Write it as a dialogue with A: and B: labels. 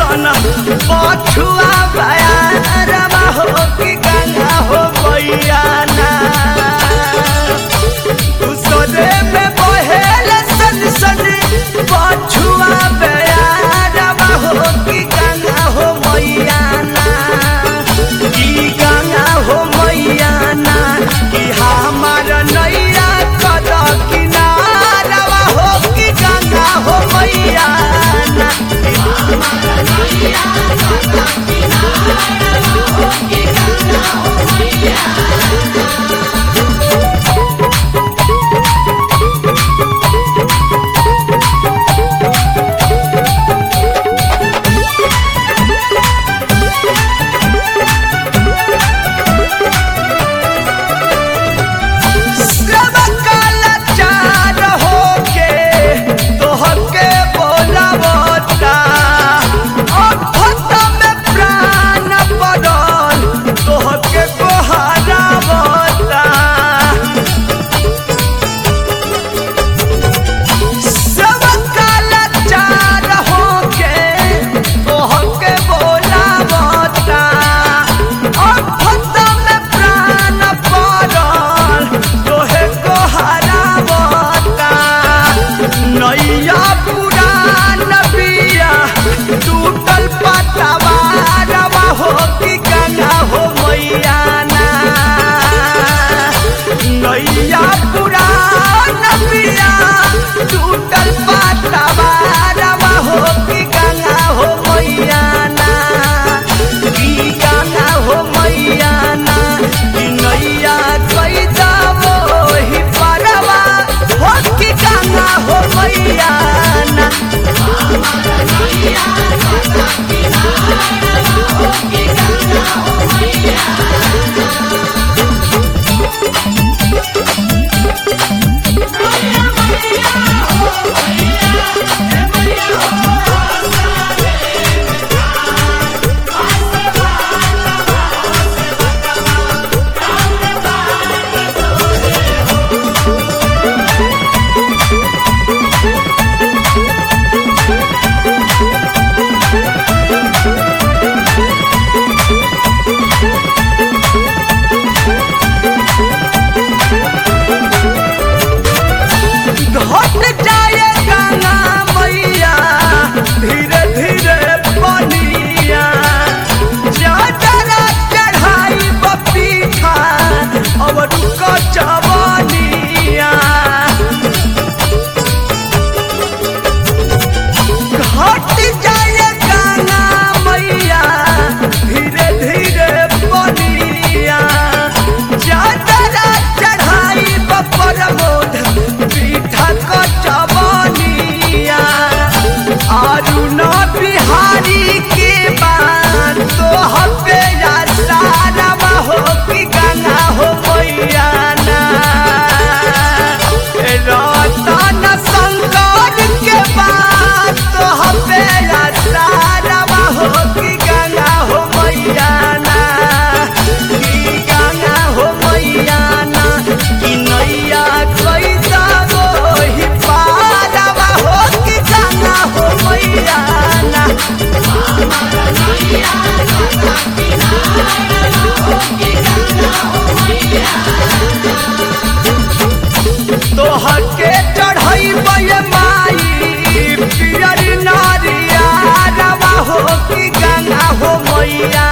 A: कैसन पछुआ बयारवा हो कि गंगा हो मैया ना उसरे में बहेल सन सन पछुआ बयारवा हो कि गंगा हो मैया ना कि गंगा हो मैया ना कि हमार नैया कद किनारवा हो कि गंगा हो मैया ना सेवकाला चार होके तोहके बोलावता अफत में प्राण पड़ल तोहके कोहरावता सेवकाला चार होके तोहके बोलावता अफत में प्राण पड़ल तोहे कोहरावता नैया पुरान बिया टूटल पतवा रवा हो कि गंगा हो मैया ना नैया पुरान बिया टूटल पतवा रवा हो कि गंगा हो मैया ना कि गंगा हो मैया ना कि नैया कैदा मोहि परवा हो कि गंगा हो मैया ना घट जाए गंगा मैया धीरे धीरे बनिया चादरा चढ़ाई बपीठा अब रुक जवानिया घट जाए गंगा मैया धीरे धीरे बनिया चादरा चढ़ाई बपर मोध पीठा क जवानिया अरुण बिहारी के बात तो हबे या सारा हो कि गंगा हो मैया ना रतन शंकर के बात तो हबे या सारा हो कि गंगा हो मैया ना कि गंगा हो मैया ना कि नैया कैदा मोहि पारवा हो कि गंगा हो मैया ना तोहके चढ़ई माई पियर नारिया रवा हो कि गंगा हो मैया